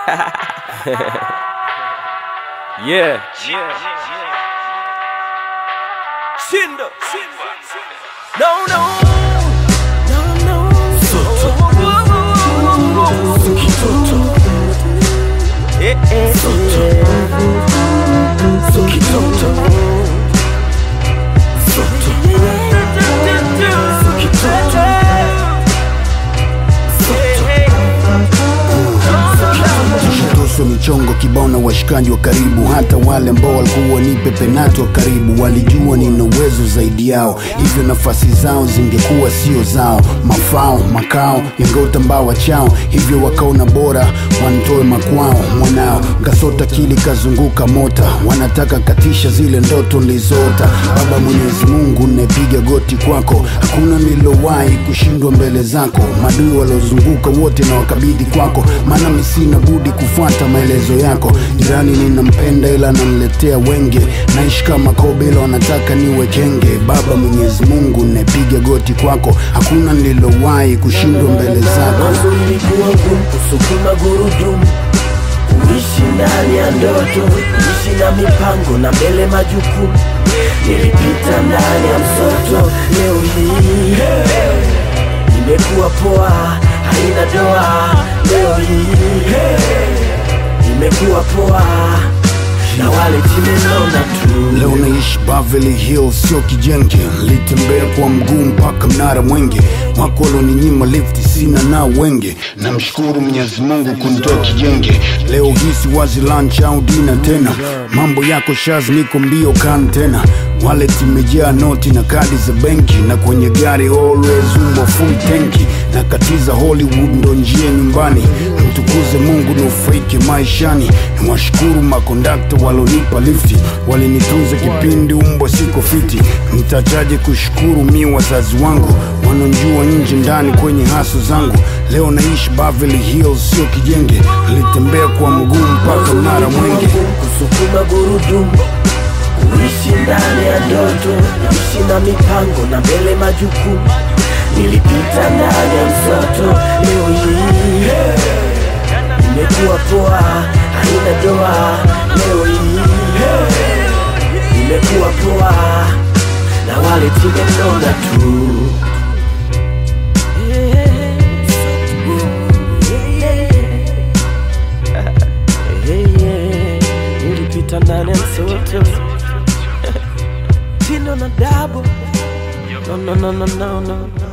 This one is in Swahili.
yeah. Shindo. No, no. No, no. Eh, eh, Tushatoswa michongo kibao na washikaji wa karibu, hata wale ambao walikuwa nipe penati wa karibu walijua nina uwezo zaidi yao, hivyo nafasi zao zingekuwa sio zao. Mafao makao yangeutambaa chao, hivyo wakaona bora wanitoe makwao. Mwanao kasota kili kazunguka mota, wanataka katisha zile ndoto nilizoota. Baba Mwenyezi Mungu, napiga goti kwako, hakuna nilowahi kushindwa mbele zako. Madui waliozunguka wote na wakabidhi kwako, maana mi sina budi kufuata maelezo yako. Jirani ninampenda ila ananiletea wenge, naishi kama kobe ila wanataka niwe kenge. Baba Mwenyezi Mungu, napiga goti kwako, hakuna nilowahi kushindwa mbele zako. Mwanzo ilikuwa ngumu kusukuma gurudumu, kuishi ndani ya ndoto, kuishi na mipango na mbele majukumu. Nilipita ndani ya msoto, leo hii imekuwa poa, haina doa. Leo hii imekuwa poa, na wale chimenona tu Leo naishi Beverly Hills, sio kijenge. Nilitembea kwa mguu mpaka mnara Mwenge, wako walioninyima lifti, sina nao wenge. Namshukuru Mwenyezi Mungu kunitoa kijenge. Leo hii si wazi lunch au dina tena, mambo yako shaz, niko mbio kan tena. Wallet imejaa noti na kadi za benki, na kwenye gari always umbo full tanki. Nakatiza Hollywood ndo njia nyumbani, mtukuze Mungu nufaike maishani. Nawashukuru makondakta walonipa lifti, walinitunza kipindi umbwa siko fiti. Nitachaje kushukuru mi wazazi wangu wanonjua nje ndani kwenye haso zangu. Leo naishi Beverly Hills, sio kijenge. Nilitembea kwa mguu mpaka mnara Mwenge. kusukuma gurudumu, kuishi ndani ya ndoto, kuishi na mipango na mbele majukumu. Nilipita ndani ya msoto, leo hii imekuwa poa, haina doa. Leo hii imekuwa poa, na wale timenona tu. Nilipita ndani ya msoto Tino na dabo No, no, no, no, no, no.